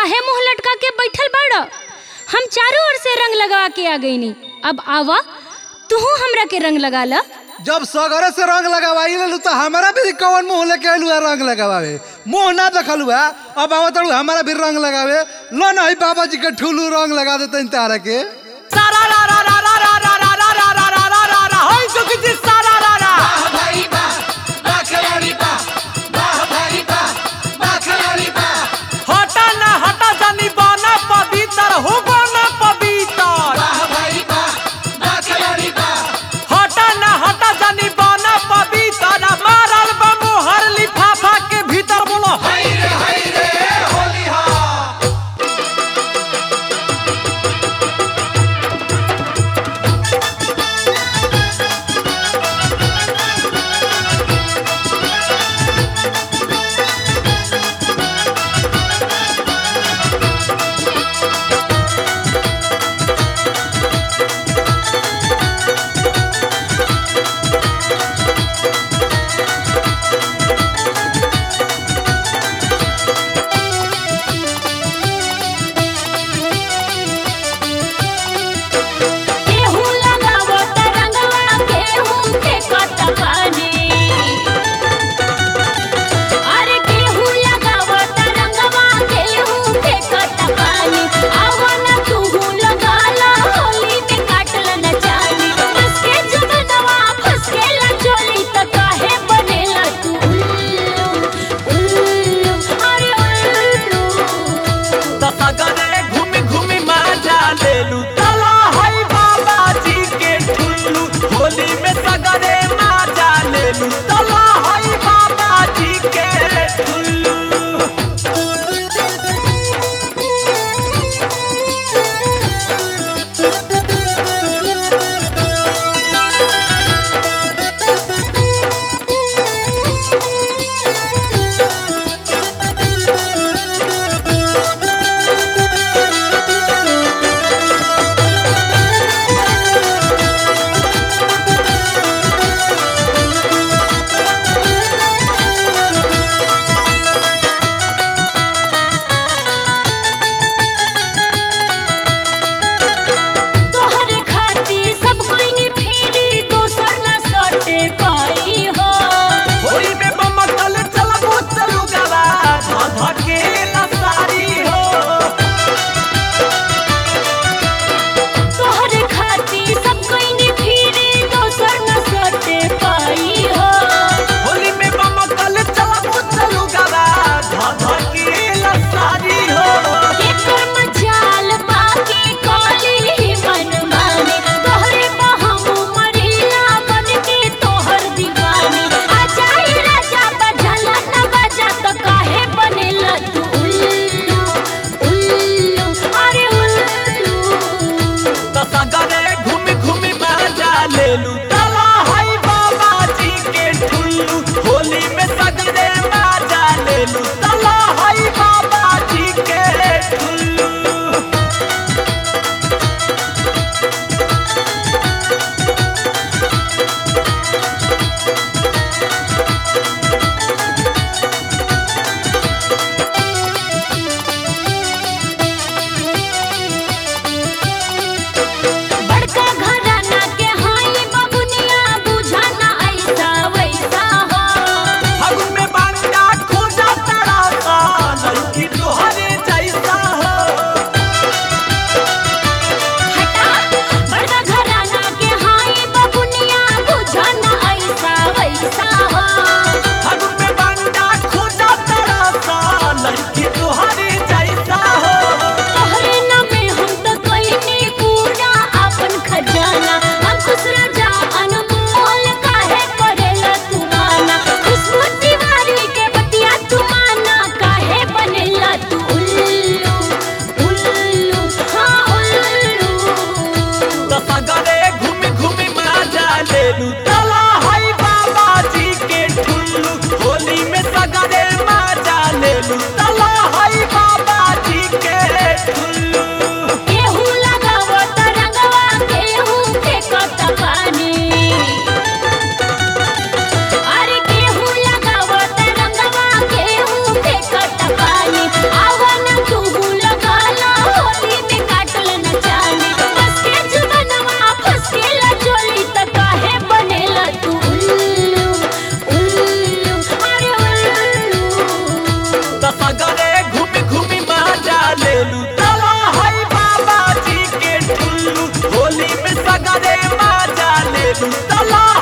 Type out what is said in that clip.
काहे मुंह लटका के बैठल बाड़ हम चारों ओर से रंग लगा के आ गईनी अब आवा तूहू हमरा के रंग लगा ला जब सगरे से रंग लगावाई लेलू तो हमारा भी कौन मुंह लेके आलू है रंग लगावे मुंह ना देखलू है अब आवत रहू हमारा भी रंग लगावे लो ना ही बाबा जी के ठुलू रंग लगा देते तारा के सारा रा रा रा रा रा रा रा रा रा रा रा रा रा रा होय जोगी जी सारा रा रा हटा ना हटा जानी बना पवित्र हो बना पवित्र हटा ना हटा जानी बना पवित्र आ मारल बा मोहर लिफाफा के भीतर बोलो केहू लगावो त रंगवा केहू फेंकत पानी अरे केहू लगावो त रंगवा केहू फेंकत पानी आवन तूहू लगाला होली में काटल न जानी फसके जुगनवा फसकेला चोली त काहे बनेला तू उल्लू उल्लू अरे उल्लू सगरे घूमी घूमी माजा लेलू तला हई बाबा जी के ठुल्लू होली में सगरे माजा लेलू तला हई बाबा जी के ठुल्लू तोहरे खातिर सब कोई ने फेरी दोसर ना सटे पाई हो होली में बमकल चलबो चलू गवा धके सारी हो तोहरे खातिर सब कोई ने फेरी दोसर ना सटे पाई हो होली में बमकल चलबो चलू गवा धके सारी हो एकर मजाल बाकी काली ही मन माने तोहरे बहम मरीला बन के तोहर दीवानी आ जाई राजा बजल न बजा तो काहे बनेला तू उल्लू उल्लू अरे उल्लू सगरे घूमी घूमी मजा लेलू तला हई बाबा जी के ठुल्लू होली में सगरे मजा लेलू तला हई बाबा जी के ठुल्लू बड़का घराना के हाई बबुनिया बुझाना ऐसा वैसा हो फागुन में बांडा खोजा तड़ा सा लड़की तोहरे जैसा हो हटा बड़का घराना के हाई बबुनिया बुझाना ऐसा वैसा हो फागुन में बांडा खोजा तड़ा सा लड़की तोहरे जैसा हो तोहरे नामे हम तो कइनी पूरा अपन खजाना अंकुश राजा अनमोल काहे करेला तू माना खुशबू तिवारी के बतिया तू माना काहे बनेला तू उल्लू उल्लू हाँ उल्लू तो सगरे घूमी घूमी मजा लेलू तला हई बाबा जी के ठुल्लू होली में सगरे मजा लेलू तला हई बाबा जी के ठुल्लू केहू लगावो त रंगवा केहू फेंकत पानी अरे केहू लगावो त रंगवा केहू फेंकत पानी आवन तू तला